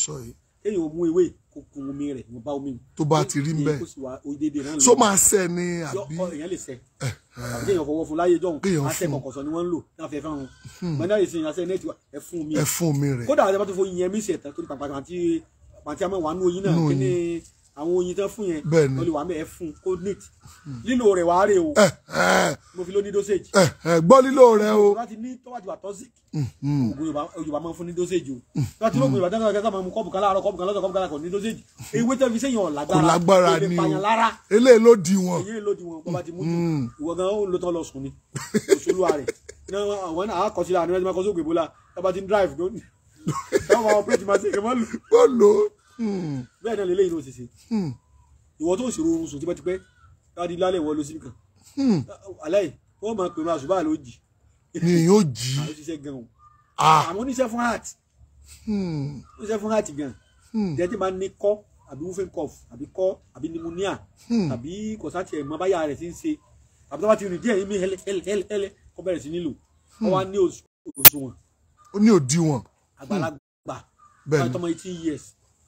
sọ yìí kéèyàn ó mú ewé kó kun omi rẹ̀ wọ́n bá omi tó bá ti rí mbẹ kó sì wá déédéé náà so máa ṣẹ ni yọ àbí ọ èèyàn lè sẹ àbí kéèyàn fọwọ́ fún láyé jọ̀hún Kéèyàn àṣẹ fún. kọ̀kọ̀sọ ni wọ́n ń lò náà fẹ́ fáwọn mọ̀nà ìsìn àṣẹ nẹ́ẹ̀tì wa ẹ fún mi ẹ fún mi rẹ kódà àti abátó fún yẹn mí sẹ̀ tán torí pàpà àti àti àmọ́ wà nù oyin náà Nù kí ni àwọn oyin tán fún yẹn Bẹ́ẹ̀ ni. wọ́n lè wà mẹ́ ẹ fún kó neat lílo rẹ̀ wàá rè o ẹ ẹ mo fi ló ní dosage ẹ ẹ gbọ́ lílo rẹ o tó bá ti ní tó bá ti wà toxic oògùn yorùbá yorùbá máa ń fún ní dosage o tó bá ti lóògùn yorùbá dáná dáná máa mú kọ́ọ̀bù kan láàárọ̀ kọ́ọ̀bù kan lọ́sọ̀ kọ́ọ̀bù kan láàárọ̀ kò ní dosage ewé tẹ́ fi sẹ́yìn ọ̀làgbára kò lágbára ó lè ni pààyàn lára o eléyìí ló di wọn èyí ló di wọn bọ́ bá ti mú jù ìwọ gan ó ló tán lọ sùn ni òṣèlúwa rẹ̀ náà àwọn náà àkọsílẹ̀ àná ẹni máa kọ́ sóògùn ìbólà tó bá ti ń drive tó ní táwọn máa operate máa ṣe kí wọ́n lù ó lò ó bẹ́ẹ̀ náà lélẹ́yìn ló ṣe ṣe ìwọ tó ń ṣòro oorun sùn tipẹ́tipẹ́ káàdì lálẹ́ ìwọ ló sí nìkan aláì wọ́n máa pè máa ṣùgbọ́n àlọ́ jì ni yóò jí àwọn ṣiṣẹ́ gan o ah àwọn oníṣẹ́ fún heart hmm, oníṣẹ́ fún heart gan jẹ́ tí máa ní kọ́ àbí wúfẹ́ cough àbí kọ́ àbí pneumonia àbí kọ̀sátì ẹ̀ mọ́ báyà rẹ̀ ti ń ṣe àbí tó bá ti rìn díẹ̀ yín mi hẹ́lẹ́ hẹ́lẹ́ hẹ́lẹ́ hẹ́lẹ́ kó bẹ̀rẹ̀ sí nílò wọ́n wá ní òṣù- òṣùwọ̀n ó ní òdiwọ̀n àgbàlagbà Bẹ́ẹ̀ ni. báyìí tọmọ eighteen years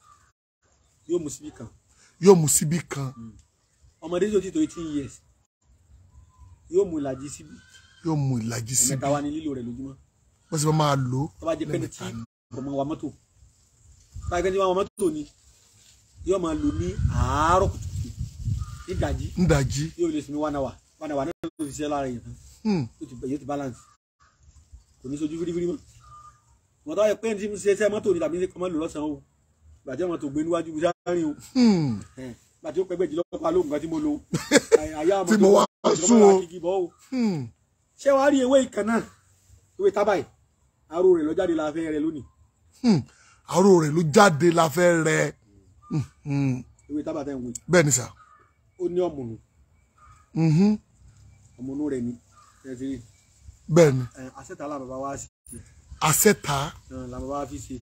yóò mú síbí kan yóò mú síbí kan ọmọdé tó ti tó eighteen years yóò mú ìlàjì síbí yóò mú ìlàjì síbí ẹ̀mẹ́ta wá ní lílò rẹ̀ lójúmọ́ wọ́n sì máa máa lò ó tó bá jẹ́ pẹ́ni tí ọmọ wa mọ́tò báyìí pẹ́ni tí wọ́n wa mọ́tò ni yóò máa lò ní àárọ̀ kùtùkùtù ìdajì nídàjí yóò lè sinmi one hour one hour náà ló fi ṣiṣẹ́ lára yẹn tán Hmm, yóò ti yóò ti balance kò ní sojú fírífírí mọ́ wọ́n tó wáyé pé ní tí mo ṣe ṣe mọ́tò ni tàbí ní kọ́mọ́ lò lọ́sàn-án o gbàjẹ́ mọ́tò gbé níwájú bí sáárín o hmm, gbàtí ó pẹ́ gbẹ̀jì lọ́pàá lóògùn kan tí mo lo àyà Tí mo wá sún o. o hmm. ṣé wàá rí ewé ìkan náà ewé tábàì aró rẹ̀ lọ́jáde la fẹ́ rẹ̀ lónìí Hmm, àrò rẹ̀ ló jáde la fẹ́ rẹ Hmm, hmm. ewé tábà tẹ̀ ń wò bẹ́ẹ̀ ni sà ó ní ọ̀mùnù Mhm, ọ̀mùnù rẹ̀ ni ẹ̀ ti rí bẹ́ẹ̀ ni ẹ̀ àṣẹta la bàbá wa sí àṣẹta ẹ̀ la bàbá wa fi ṣe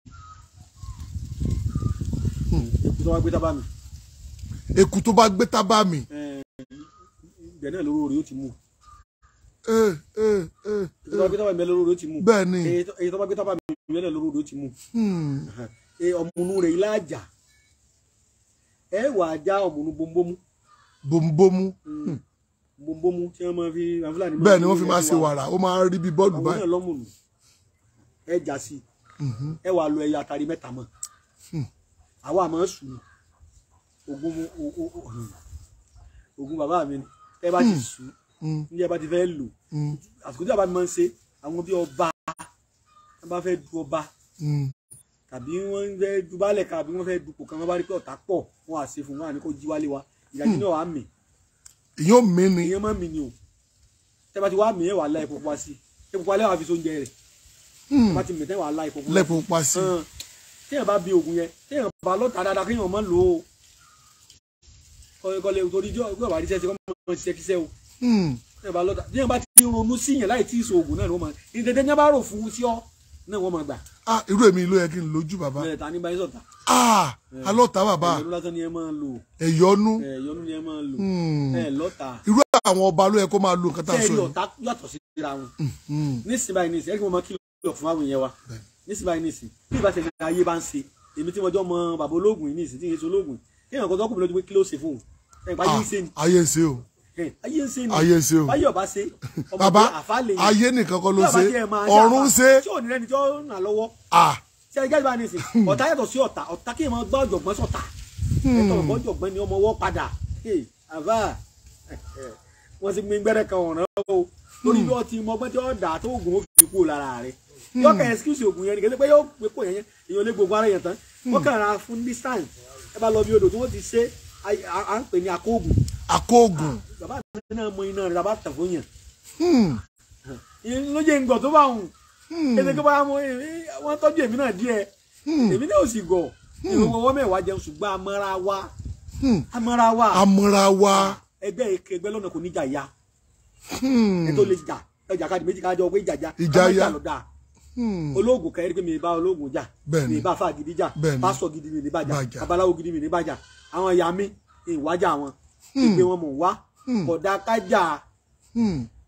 èkó tó wá gbé tábà mi eku tó bá gbé tábà mi ẹ̀ ibẹ̀ náà lóró rẹ̀ ó ti mú Eh, eh, eh, èkó tó wá gbé tábà mi bẹ́ẹ̀ lóró rẹ̀ ó ti mú bẹ́ẹ̀ ni èyí tó- èyí tó bá gbé tábà mi bẹ́ẹ̀ náà lóró rẹ̀ ó ti mú Hmm, ẹ̀ ọ̀mùnù rẹ̀ ilá àjà ẹ̀ wà á já ọ̀mùnù bombomu bòmùbòmù bombomu tí wọ́n máa fi àwọn Fúlàní bẹ́ẹ̀ ni wọ́n fi ní máa ẹ̀sìn ṣe wa. wàrà ó máa ń rí bí bọ́ọ̀lù àwọn báyìí náà lọ́mùnù ẹ jà sí ẹ wà lọ ẹyà àtàrí mẹ́ta mọ́ àwa àmọ́ sùn ogun mu- o- o- o- ogun bàbá mi ni ẹ bá ti sùn ní ẹ bá ti fẹ́ lò àsìkò tí bàbá mi máa ń ṣe àwọn bí ọba wọn bá fẹ́ du ọba Hmm, tàbí wọ́n fẹ́ du baálẹ̀ kan àbí wọ́n fẹ́ dupò kan wọ́n bá rí pé ọ̀tá pọ̀ wọ́n á ṣe fún wọn àní kó jí wálé wa ìdájí náà wà á mì èyàn mi ni ìyẹn máa ń mì ni o tẹ́ bá ti wá mì ẹ̀ wà á la epo pupa sí epo pupa lẹ́wọ̀n àfi sóúnjẹ rẹ̀ tẹ́ bá ti mì tẹ́ wà á la epo pupa sí lẹ́pọ̀ pa sí hàn téèyàn bá bi oògùn yẹn téèyàn bá lọ́ta dáadáa kéèyàn má lò ó kọ́lé torí jọ́ ìgbà bá rí sẹ́sẹ́ kọ́ mọ́ ṣiṣẹ́ kíṣẹ́ o Hmm, téèyàn bá lọ́ta téèyàn bá ti ronú sí yẹn láì tí ì so oògùn náà ni wọ́n máa ìdẹ́dẹ́ ní bá rò fún sí ọ́ náà wọ́n máa gbà ah irú èmi ló yẹ kí n lójú bàbá bẹ́ẹ̀ ta ní báyìí sọ̀tà ah alọ́ta bàbá ẹ̀yọ́nú lásán ni ẹ máa lò ẹ̀yọ́nú ẹ̀yọ́nú ni ẹ máa lò Hmm. ẹ̀ lọ́ta irú àwọn ọba ló yẹ kó máa lo nǹkan tá a sọ tẹ́ẹ̀rí yìí ọ̀tá yàtọ̀ síra wọn Hmm, nísìnyí báyìí nísìnyí ẹ̀rí kí wọ́n máa kìlọ̀ fún àwọn èèyàn wa nísìnyí báyìí nísìnyí bí ìbá tẹ̀lé ayé bá ń ṣe èmi tí mo jọ mọ bàbá ológun yìí nísìnyí tí ń ṣe ológun kí èèyàn kan tó kùnrin lójú pé kí ló ṣe fóun ẹ̀ pa ayé ń ṣe ni ah, ayé ń ṣe o ẹ̀, ayé ń ṣe ni ayé ń ṣe o báyọ̀ bá ṣe ọmọ bàbá pé àfa lè yàn. ayé nìkan kọ́ ló Bí ọba ṣe tiẹ̀ máa ọ̀run ń àfa, ṣe tí ò ní lẹ́ni tí ó ràn lọ́wọ́ ah ṣe ẹgbẹ́ ìbá nísìn ọ̀tá yàtọ̀ sí ọ̀tá ọ̀tá kí èèyàn gbọ́ ọ̀jọ̀gbọ́n sọ̀tá ẹ̀tọ́ ọ̀gbọ́n ọ̀jọ̀gbọ́n ni ọmọ ọwọ́ padà Hey, àbá wọ́n ti gbin gbẹ́rẹ́ kan ọ̀ràn o torí bí wọ́n ti mọ ọgbọ́n tí wọ́n dà tó oògùn ó fi kú lára rẹ̀ yóò kàn excuse oògùn yẹn nìkan pé yóò pé kò yẹn yẹn èèyàn lé gbogbo ara yẹn tán wọ́n kàn ra fún distance ẹ bá lọ bí odò tí wọ́n ti ṣe à- à à ń pè ní akóògùn akóògùn bàbá mi náà mọ iná rẹ̀ bàbá tẹ̀ fún yẹn Hmm, ìyẹn ló jẹ́ ngbọ̀ tó bá hùn ètò ìgbà wọn wọn tọ́jú èmi náà díẹ̀ èmi náà ò sì gọ̀ ìrànwọ́ ọwọ́ mẹ́wàá jẹun ṣùgbọ́n amọ́ra wa hmm. amọ́ra wa amúra wa ẹgbẹ́ eke ẹgbẹ́ lọ́nà kò ní jà ya Hmm, ẹ tó lè jà ẹjà káàdì méjì káàjọ pé ìjà já Ìjà ká má ya. lọ dáa hmm. olóògùn kẹrin pé mi bá olóògùn jà Bẹ́ẹ̀ni. mi bá fà gidi jà Bẹ́ẹ̀ni. pásọ gidi mi ní bàjà Bàjà. babaláwo gidi mi ní bàjà àwọn ìyá mi ìwájà wọn ìgbé wọn mọ̀ wá kódà kájà Hmm.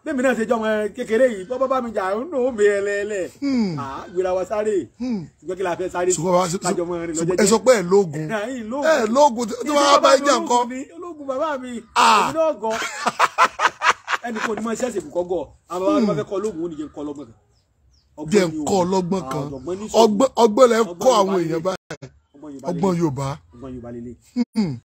bẹ́ẹ̀ mi náà ṣe jọmọ kékeré yìí bọ́ bá mi jà ń nù mí ẹlẹ́ẹ̀lẹ́ à gbéra wa sáré ṣùgbọ́n kí la fẹ́ sáré ṣùgbọ́n bàbá kájọ mọ́ rìn ṣùgbọ́n lọ́jẹ́jẹ́ ẹ sọ pé ẹ lóògùn ẹ̀yìn lóògùn ẹ lóògùn tí wọ́n bá jà nǹkan ológun bàbá mi Ah. èmi náà gọ ẹnì kan ní mọ ṣẹ́ẹ̀ṣì kò kọ́ gọ àwọn bàbá mi bá fẹ́ kọ́ ológun ó nìyẹn kọ́ lọ́gbọ̀n kan jẹ́ ni o. nǹkan ọlọ́gbọ́n kan Ah, ọ̀jọ̀gbọ́n ní sùúrù. ọgbọ́n ọgbọ́n lẹ ń Ọgbọ́n kọ́ Yorùbá àwọn lélẹ̀. èèyàn báyìí ọgbọ́n Yorùbá ọgbọ́n lélẹ̀. Yorùbá ọgbọ́n Yorùbá lélẹ̀